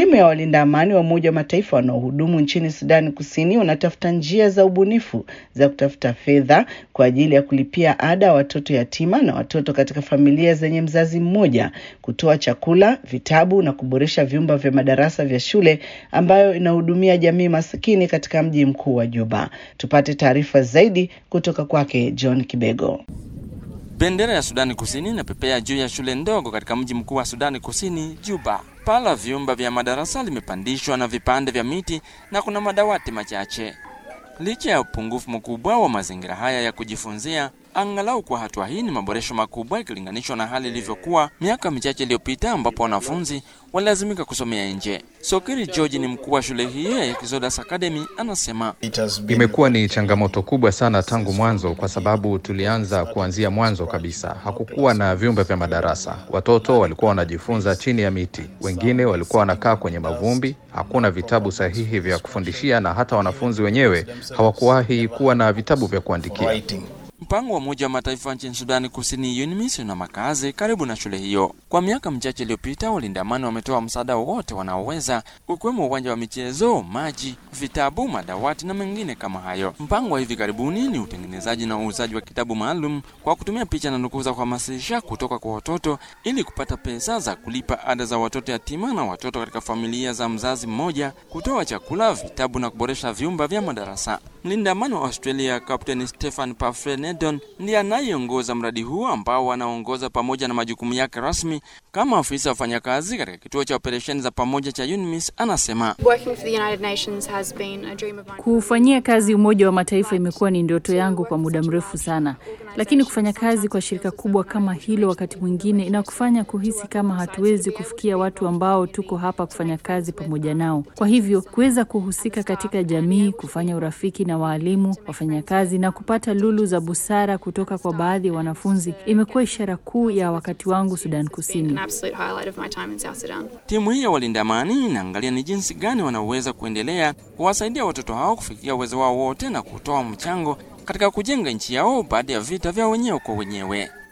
Timu ya walinda amani wa Umoja wa Mataifa wanaohudumu nchini Sudani Kusini wanatafuta njia za ubunifu za kutafuta fedha kwa ajili ya kulipia ada ya watoto yatima na watoto katika familia zenye mzazi mmoja, kutoa chakula, vitabu na kuboresha vyumba vya madarasa vya shule ambayo inahudumia jamii masikini katika mji mkuu wa Juba. Tupate taarifa zaidi kutoka kwake John Kibego. Bendera ya Sudani Kusini inapepea juu ya shule ndogo katika mji mkuu wa Sudani Kusini, Juba. Paa la vyumba vya madarasa limepandishwa na vipande vya miti na kuna madawati machache. Licha ya upungufu mkubwa wa mazingira haya ya kujifunzia, angalau kwa hatua hii ni maboresho makubwa ikilinganishwa na hali ilivyokuwa miaka michache iliyopita ambapo wanafunzi walilazimika kusomea nje. Sokiri George ni mkuu wa shule hiyo ya Exodus Academy, anasema Imekuwa ni changamoto kubwa sana tangu mwanzo, kwa sababu tulianza kuanzia mwanzo kabisa. Hakukuwa na vyumba vya madarasa, watoto walikuwa wanajifunza chini ya miti, wengine walikuwa wanakaa kwenye mavumbi. Hakuna vitabu sahihi vya kufundishia, na hata wanafunzi wenyewe hawakuwahi kuwa na vitabu vya kuandikia. Mpango wa Umoja wa Mataifa nchini Sudani Kusini, UNMISS, una makazi karibu na shule hiyo. Kwa miaka michache iliyopita, walinda amani wametoa msaada wowote wanaoweza, ukiwemo uwanja wa michezo, maji, vitabu, madawati na mengine kama hayo. Mpango wa hivi karibuni ni utengenezaji na uuzaji wa kitabu maalum kwa kutumia picha na nukuu za kuhamasisha kutoka kwa watoto ili kupata pesa za kulipa ada za watoto yatima na watoto katika familia za mzazi mmoja, kutoa chakula, vitabu na kuboresha vyumba vya madarasa. Mlinda amani wa Australia Captain Stephen Pafrenedon ndiye anayeongoza mradi huu ambao wanaongoza pamoja na majukumu yake rasmi kama afisa wafanyakazi katika kituo cha operesheni za pamoja cha UNMISS. Anasema Kuufanyia kazi Umoja wa Mataifa imekuwa ni ndoto yangu kwa muda mrefu sana, lakini kufanya kazi kwa shirika kubwa kama hilo wakati mwingine inakufanya kuhisi kama hatuwezi kufikia watu ambao tuko hapa kufanya kazi pamoja nao. Kwa hivyo kuweza kuhusika katika jamii, kufanya urafiki na waalimu, wafanyakazi na kupata lulu za busara kutoka kwa baadhi ya wanafunzi imekuwa ishara kuu ya wakati wangu Sudan Kusini. timu hii ya walinda amani inaangalia ni jinsi gani wanaoweza kuendelea kuwasaidia watoto hao kufikia uwezo wao wote na kutoa mchango katika kujenga nchi yao baada ya vita vya wenyewe kwa wenyewe.